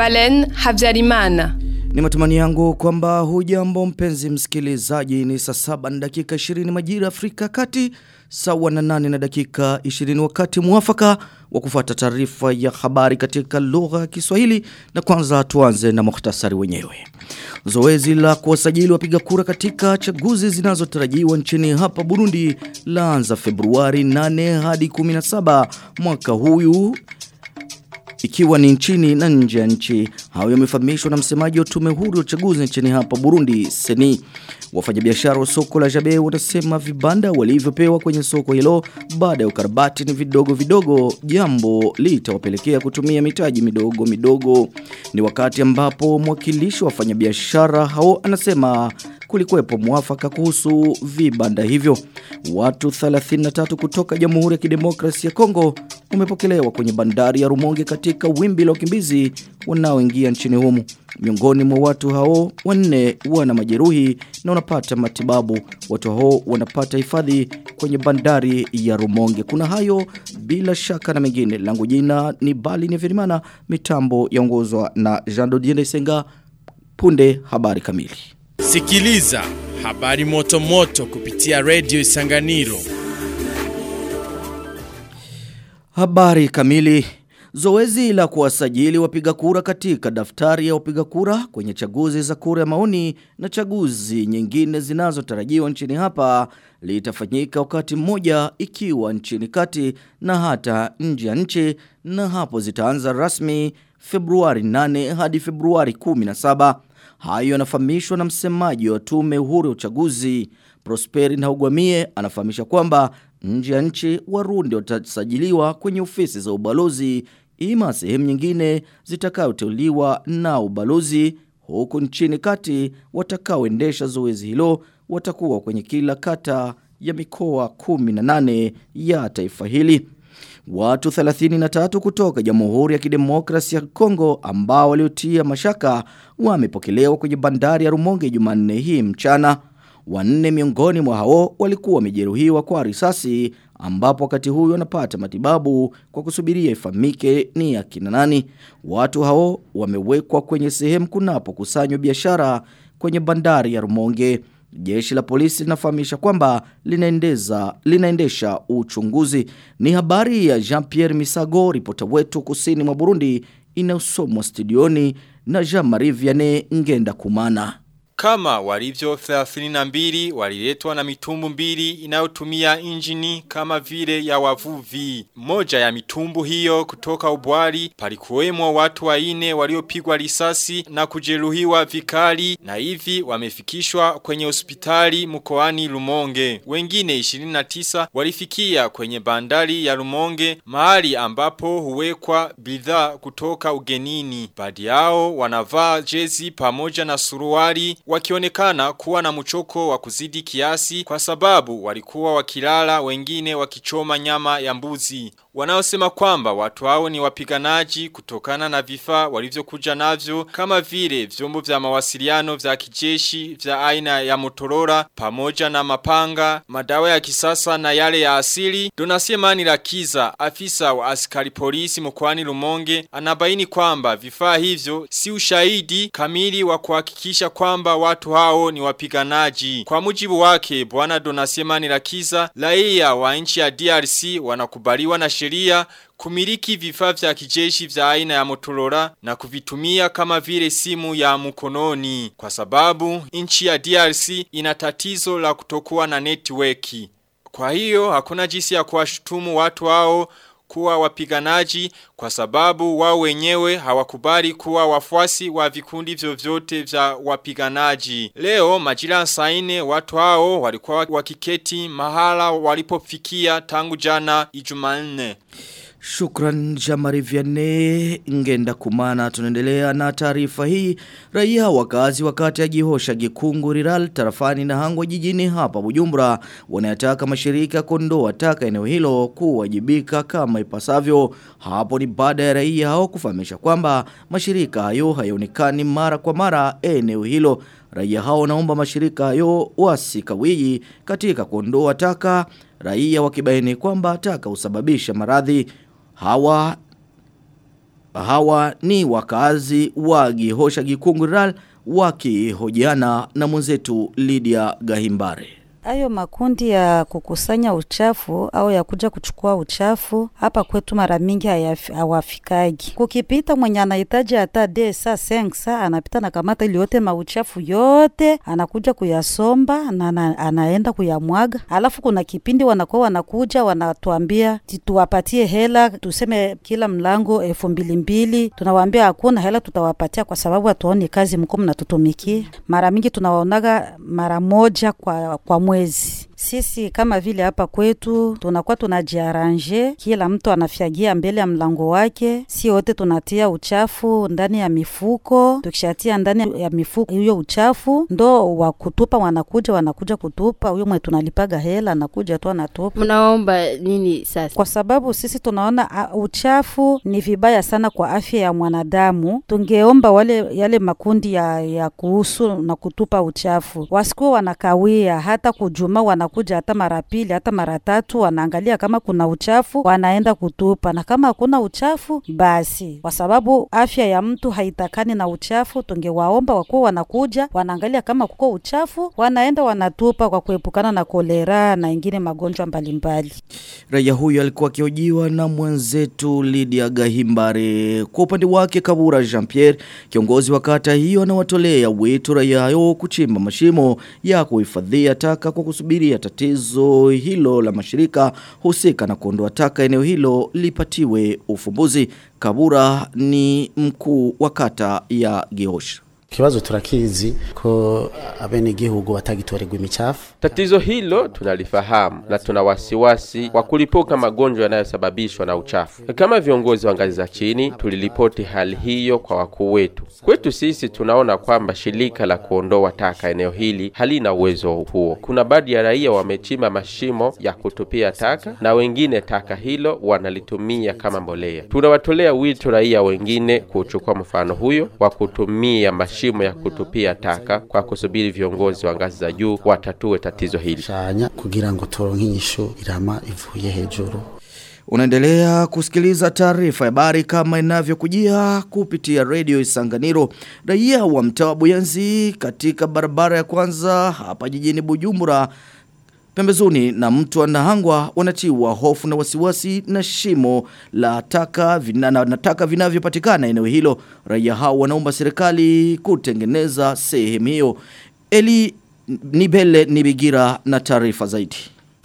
Balen Habyarimana. Ni matumani yangu kwamba hujambo mpenzi msikilizaji ni saa saba na dakika 20 majira Afrika kati sawa na nane na dakika 20 wakati muafaka wa kufuata taarifa ya habari katika lugha ya Kiswahili na kwanza tuanze na muhtasari wenyewe. Zoezi la kuwasajili wapiga kura katika chaguzi zinazotarajiwa nchini hapa Burundi laanza Februari 8 hadi 17 mwaka huyu ikiwa ni nchini na nje ya nchi. Hayo yamefahamishwa na msemaji wa tume huru ya uchaguzi nchini hapa Burundi, Seni. Wafanyabiashara wa soko la Jabe wanasema vibanda walivyopewa kwenye soko hilo baada ya ukarabati ni vidogo vidogo, jambo litawapelekea kutumia mitaji midogo midogo. Ni wakati ambapo mwakilishi wa wafanyabiashara hao anasema kulikuwepo mwafaka kuhusu vibanda hivyo. Watu 33 kutoka Jamhuri ya Kidemokrasia ya Kongo wamepokelewa kwenye bandari ya Rumonge katika wimbi la wakimbizi wanaoingia nchini humo. Miongoni mwa watu hao wanne wana majeruhi na wanapata matibabu. Watu hao wanapata hifadhi kwenye bandari ya Rumonge. Kuna hayo bila shaka na mengine. Langu jina ni Bali ni Verimana, mitambo yaongozwa na Jean Dodiende Senga. Punde habari kamili. Sikiliza habari moto moto kupitia Radio Isanganiro. Habari kamili. Zoezi la kuwasajili wapiga kura katika daftari ya wapiga kura kwenye chaguzi za kura ya maoni na chaguzi nyingine zinazotarajiwa nchini hapa litafanyika wakati mmoja ikiwa nchini kati na hata nje ya nchi na hapo zitaanza rasmi Februari 8 hadi Februari 17. Hayo yanafahamishwa na msemaji wa tume huru ya uchaguzi Prosperi Ntahugwamie anafahamisha kwamba nje ya nchi Warundi watasajiliwa kwenye ofisi za ubalozi ima sehemu nyingine zitakayoteuliwa na ubalozi huku nchini kati watakaoendesha zoezi hilo watakuwa kwenye kila kata ya mikoa 18 ya taifa hili. Watu 33 kutoka Jamhuri ya Kidemokrasia ya Kongo ambao waliotia mashaka wamepokelewa kwenye bandari ya Rumonge Jumanne hii mchana. Wanne miongoni mwa hao walikuwa wamejeruhiwa kwa risasi ambapo wakati huyo wanapata matibabu kwa kusubiria ifahamike ni akina nani. Watu hao wamewekwa kwenye sehemu kunapokusanywa biashara kwenye bandari ya Rumonge. Jeshi la polisi linafahamisha kwamba linaendeza linaendesha uchunguzi. Ni habari ya Jean-Pierre Misago, ripota wetu kusini mwa Burundi, inayosomwa studioni na Jean-Marie Vianney Ngenda Kumana. Kama walivyo 32 waliletwa na mitumbu mbili inayotumia injini kama vile ya wavuvi. Moja ya mitumbu hiyo kutoka ubwali palikuwemo watu waine waliopigwa risasi na kujeruhiwa vikali na hivi wamefikishwa kwenye hospitali mkoani Lumonge. Wengine 29 walifikia kwenye bandari ya Lumonge mahali ambapo huwekwa bidhaa kutoka ugenini. Baadhi yao wanavaa jezi pamoja na suruali wakionekana kuwa na mchoko wa kuzidi kiasi kwa sababu walikuwa wakilala wengine wakichoma nyama ya mbuzi. Wanaosema kwamba watu hao ni wapiganaji kutokana na vifaa walivyokuja navyo kama vile vyombo vya mawasiliano vya kijeshi vya aina ya Motorola pamoja na mapanga, madawa ya kisasa na yale ya asili. Donasemani Lakiza, afisa wa askari polisi mkoani Lumonge, anabaini kwamba vifaa hivyo si ushahidi kamili wa kuhakikisha kwamba watu hao ni wapiganaji. Kwa mujibu wake, bwana Donasemani Lakiza, raia wa nchi ya DRC wanakubaliwa na sheria kumiliki vifaa vya kijeshi vya aina ya Motorola na kuvitumia kama vile simu ya mkononi kwa sababu nchi ya DRC ina tatizo la kutokuwa na networki. Kwa hiyo hakuna jinsi ya kuwashutumu watu hao kuwa wapiganaji kwa sababu wao wenyewe hawakubali kuwa wafuasi wa vikundi vyovyote vya wapiganaji. Leo majira saine watu hao walikuwa wakiketi mahala walipofikia tangu jana Ijumanne. Shukran Jamari Vianney ngenda kumana tunaendelea na taarifa hii raia wakazi wakati ya Gihosha Gikungu Riral tarafani na Hangwa jijini hapa Bujumbura wanayataka mashirika kondoa taka eneo hilo kuwajibika kama ipasavyo hapo ni baada ya raia hao kufahamisha kwamba mashirika hayo hayaonekani mara kwa mara eneo hilo raia hao naomba mashirika hayo wasikawii katika kuondoa taka raia wakibaini kwamba taka husababisha maradhi hawa Hawa ni wakazi wa Gihosha Gikungural wakihojiana na mwenzetu Lydia Gahimbare. Hayo makundi ya kukusanya uchafu au ya kuja kuchukua uchafu hapa kwetu mara mingi hawafikagi. Kukipita mwenye anahitaji hata desa sengsa anapita na kamata ili yote mauchafu yote anakuja kuyasomba na na anaenda kuyamwaga. Alafu kuna kipindi wanakuwa wanakuja wanatuambia tuwapatie hela, tuseme kila mlango elfu mbili mbili. Tunawaambia hakuna hela tutawapatia kwa sababu hatuoni kazi mko mnatutumikia. Mara mingi tunawaonaga mara moja kwa, kwa mwezi. Sisi kama vile hapa kwetu tunakuwa tunajiaranje, kila mtu anafyagia mbele ya mlango wake, si wote tunatia uchafu ndani ya mifuko. Tukishatia ndani ya mifuko hiyo uchafu, ndo wa kutupa wanakuja, wanakuja kutupa. Huyo mwe tunalipaga hela, anakuja tu anatupa. Mnaomba nini sasa? Kwa sababu sisi tunaona uh, uchafu ni vibaya sana kwa afya ya mwanadamu. Tungeomba wale yale makundi ya, ya kuhusu na kutupa uchafu wasikuwa wanakawia hata kujuma wana wanakuja hata mara pili hata mara tatu, wanaangalia kama kuna uchafu, wanaenda kutupa, na kama hakuna uchafu basi, kwa sababu afya ya mtu haitakani na uchafu. Tungewaomba wakuwa wanakuja, wanaangalia kama kuko uchafu, wanaenda wanatupa, kwa kuepukana na kolera na ingine magonjwa mbalimbali. Raia huyo alikuwa akihojiwa na mwenzetu Lydia Gahimbare. Kwa upande wake Kabura Jean Pierre, kiongozi wa kata hiyo, anawatolea wito raia hao kuchimba mashimo ya kuhifadhia taka kwa kusubiria tatizo hilo la mashirika husika na kuondoa taka eneo hilo lipatiwe ufumbuzi. Kabura ni mkuu wa kata ya Gihosha. Kibazo turakizi ko abenegihugu batagitorerwa imicafu. Tatizo hilo tunalifahamu na tuna wasiwasi wa kulipuka magonjwa yanayosababishwa na uchafu. Kama viongozi wa ngazi za chini, tuliripoti hali hiyo kwa wakuu wetu. Kwetu sisi tunaona kwamba shirika la kuondoa taka eneo hili halina uwezo huo. Kuna baadhi ya raia wamechimba mashimo ya kutupia taka na wengine taka hilo wanalitumia kama mbolea. Tunawatolea wito raia wengine kuchukua mfano huyo wa kutumia mashimo ya kutupia taka kwa kusubiri viongozi wa ngazi za juu watatue tatizo hili. Shanya kugira ngo turonke inyishu irama ivuye hejuru. Unaendelea kusikiliza taarifa ya habari kama inavyokujia kupitia redio Isanganiro. Raia wa mtaa wa Buyenzi katika barabara ya kwanza hapa jijini Bujumbura pembezoni na mtu anahangwa wanatiwa hofu na wasiwasi na shimo la taka vina, na, na taka vinavyopatikana eneo hilo. Raia hao wanaomba serikali kutengeneza sehemu hiyo. Eli Nibele Nibigira na taarifa zaidi.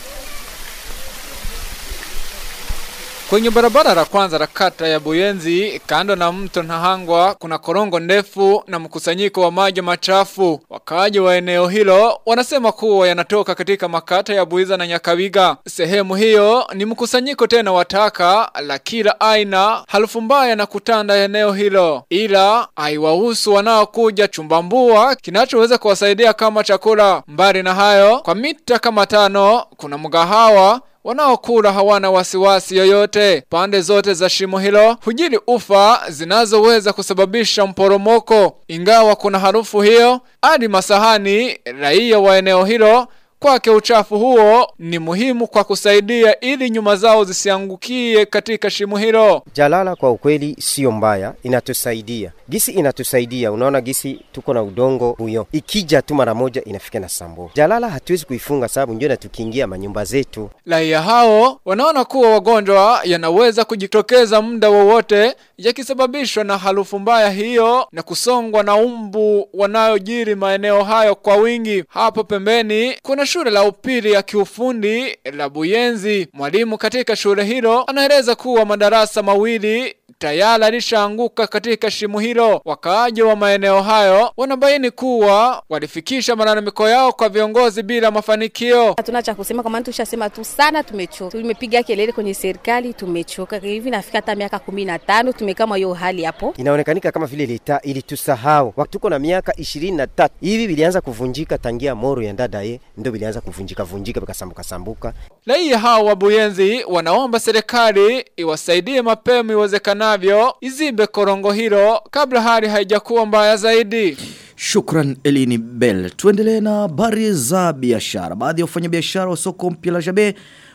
Kwenye barabara la kwanza la kata ya Buyenzi, kando na mto Nahangwa, kuna korongo ndefu na mkusanyiko wa maji machafu. Wakaaji wa eneo hilo wanasema kuwa yanatoka katika makata ya Buiza na Nyakabiga. Sehemu hiyo ni mkusanyiko tena wa taka la kila aina, harufu mbaya na kutanda eneo hilo, ila haiwahusu wanaokuja chumbambua kinachoweza kuwasaidia kama chakula. Mbali na hayo, kwa mita kama tano kuna mgahawa wanaokula hawana wasiwasi yoyote. Pande zote za shimo hilo hujiri ufa zinazoweza kusababisha mporomoko. Ingawa kuna harufu hiyo, hadi masahani raia wa eneo hilo kwake uchafu huo ni muhimu kwa kusaidia ili nyuma zao zisiangukie katika shimo hilo. Jalala kwa ukweli sio mbaya, inatusaidia. Gisi inatusaidia, unaona gisi tuko na udongo huyo, ikija tu mara moja inafika na sambo. Jalala hatuwezi kuifunga sababu ndio natukingia manyumba zetu. Raia hao wanaona kuwa wagonjwa yanaweza kujitokeza muda wowote yakisababishwa na harufu mbaya hiyo na kusongwa na umbu wanayojiri maeneo hayo kwa wingi. Hapo pembeni kuna shule la upili ya kiufundi la Buyenzi. Mwalimu katika shule hilo anaeleza kuwa madarasa mawili tayari alishaanguka katika shimo hilo. Wakaaji wa maeneo hayo wanabaini kuwa walifikisha malalamiko yao kwa viongozi bila mafanikio. Hatuna cha kusema kwa maana tushasema tu sana, tumechoka. Tumepiga kelele kwenye serikali, tumechoka. Hivi nafika hata miaka kumi na tano tumekama hiyo hali hapo. Inaonekanika kama vile leta ilitusahau. Wakati tuko na miaka ishirini na tatu hivi vilianza kuvunjika tangia moro ya ndadaye ndio vilianza kuvunjika vunjika vikasambuka sambuka. Raia hao wa Buyenzi wanaomba serikali iwasaidie mapema iwezekanavyo izimbe korongo hilo kabla hali haijakuwa mbaya zaidi. Shukran Elini Bell. Tuendelee na habari za biashara. Baadhi ya wafanyabiashara wa soko mpya la Jabe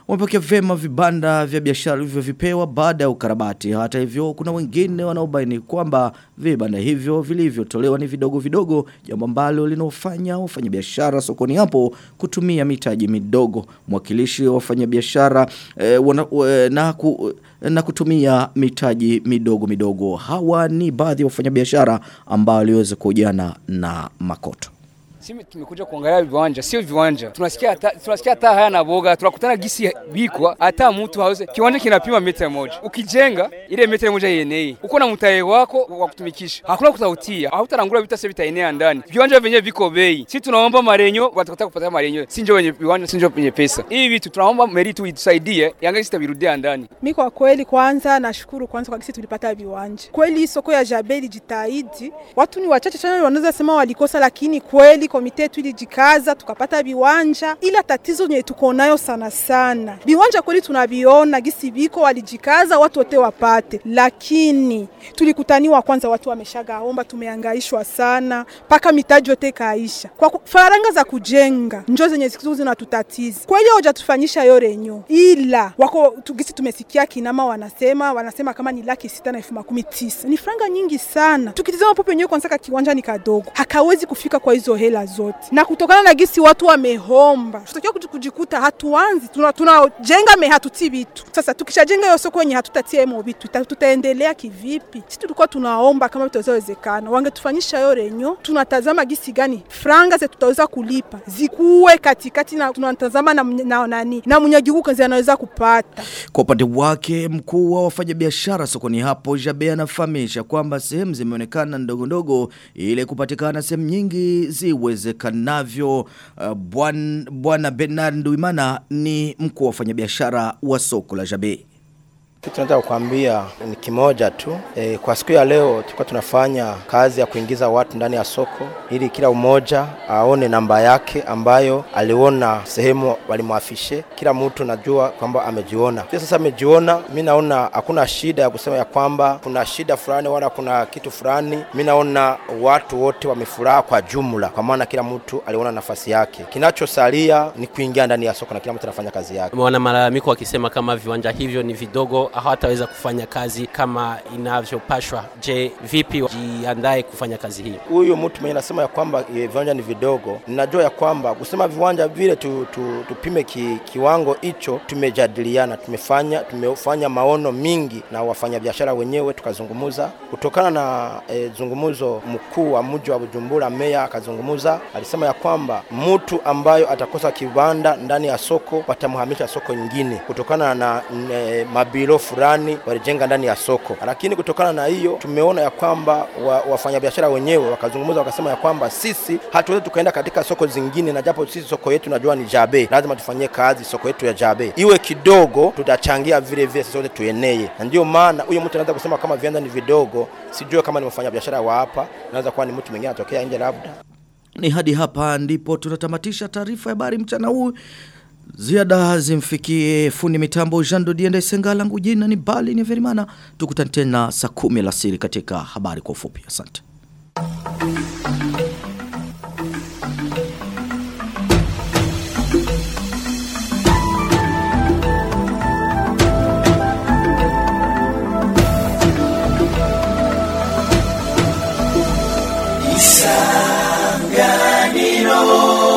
wamepokea vema vibanda vya biashara vilivyovipewa baada ya ukarabati. Hata hivyo kuna wengine wanaobaini kwamba vibanda hivyo vilivyotolewa ni vidogo vidogo, jambo ambalo linaofanya wafanyabiashara sokoni hapo kutumia mitaji midogo. Mwakilishi wa wafanyabiashara eh, wana- eh, na ku, na kutumia mitaji midogo midogo. Hawa ni baadhi ya wafanyabiashara ambao waliweza kujana na makoto. Sisi tumekuja kuangalia viwanja, sio viwanja. Tunasikia hata tunasikia hata haya na boga, tunakutana gisi bikwa hata mtu hawezi. Kiwanja kinapima mita moja. Ukijenga ile mita moja yenei. Uko na mtaye wako wa kutumikisha. Hakuna kutautia. Hautarangula vita sasa vitaenea ndani. Viwanja vyenyewe viko bei. Sisi tunaomba marenyo, watakataka kupata marenyo. Si ndio wenye viwanja, si ndio wenye pesa. Hivi vitu tunaomba meri tu itusaidie, yanga sitavirudia ndani. Mi kwa kweli kwanza nashukuru kwanza kwa kisi tulipata viwanja. Kweli hii soko ya Jabe ilijitahidi. Watu ni wachache sana wanaweza sema walikosa, lakini kweli komite yetu ilijikaza tukapata viwanja. Ila tatizo nye tuko nayo sana sana, viwanja kweli tunaviona gisi viko, walijikaza watu wote wapate, lakini tulikutaniwa kwanza, watu wameshagaomba, tumeangaishwa sana mpaka mitaji yote kaisha. Kwa ku- faranga za kujenga njo zenye siku zinatutatiza kweli, hawajatufanyisha yo renyo, ila wako tugisi tumesikia kinama wanasema wanasema kama ni laki sita na elfu makumi tisa ni franga nyingi sana. Tukitizama pope wenyewe kwanza, ka kiwanja ni kadogo, hakawezi kufika kwa hizo hela zote, na kutokana na gisi watu wamehomba, tutakiwa kuji- kujikuta hatuanzi tunajenga tuna tunajenga me hatuti vitu. Sasa tukishajenga hiyo soko yenye hatutatia emo vitu, ita- tutaendelea kivipi? Sisi tulikuwa tunaomba kama vitawezekana, wangetufanyisha hiyo renyo, tunatazama gisi gani franga zetu tutaweza kulipa zikuwe katikati, na tunatazama na, mny- na nani na mwenyeji kazi anaweza kupata Kwa upande wake mkuu wa wafanyabiashara sokoni hapo Jabe anafahamisha kwamba sehemu zimeonekana ndogo ndogo ili kupatikana sehemu nyingi ziwezekanavyo. Uh, Bwan- Bwana Bernard Nduimana ni mkuu wa wafanyabiashara wa soko la Jabe. Kitu nataka kukwambia ni kimoja tu. E, kwa siku ya leo tulikuwa tunafanya kazi ya kuingiza watu ndani ya soko ili kila mmoja aone namba yake ambayo aliona sehemu walimwafishe. Kila mtu najua kwamba amejiona. Sio sasa amejiona, mi naona hakuna shida ya kusema ya kwamba kuna shida fulani wala kuna kitu fulani. Mi naona watu wote wamefuraha kwa jumla, kwa maana kila mtu aliona nafasi yake. Kinachosalia ni kuingia ndani ya soko na kila mtu anafanya kazi yake. Wana malalamiko wakisema kama viwanja hivyo ni vidogo, hawataweza kufanya kazi kama inavyopashwa. Je, vipi jiandae kufanya kazi hii? huyu mtu mwenye anasema ya kwamba eh, viwanja ni vidogo, ninajua ya kwamba kusema viwanja vile tu, tu, tupime ki, kiwango hicho, tumejadiliana, tumefanya tumefanya maono mingi na wafanyabiashara wenyewe, tukazungumuza kutokana na e, zungumuzo mkuu wa mji wa Bujumbura, meya akazungumuza, alisema ya kwamba mtu ambayo atakosa kibanda ndani ya soko watamhamisha soko nyingine kutokana na e, mabiro fulani walijenga ndani ya soko, lakini kutokana na hiyo tumeona ya kwamba wa, wafanyabiashara wenyewe wakazungumza wakasema ya kwamba sisi hatuwezi tukaenda katika soko zingine, na japo sisi soko yetu najua ni Jabe, lazima tufanyie kazi soko yetu ya Jabe iwe kidogo, tutachangia vile vile sisi wote tueneye, na ndio maana huyo mtu anaweza kusema kama viwanja ni vidogo, sijue kama ni mfanyabiashara wa hapa, naweza kuwa ni mtu mwingine anatokea nje labda. Ni hadi hapa ndipo tunatamatisha taarifa ya habari mchana huu. Ziada zimfikie fundi mitambo Jean Dodienda Isenga langu jina ni Bali ni Verimana. Tukutane tena saa kumi alasiri katika habari kwa ufupi. Asante. Isanganiro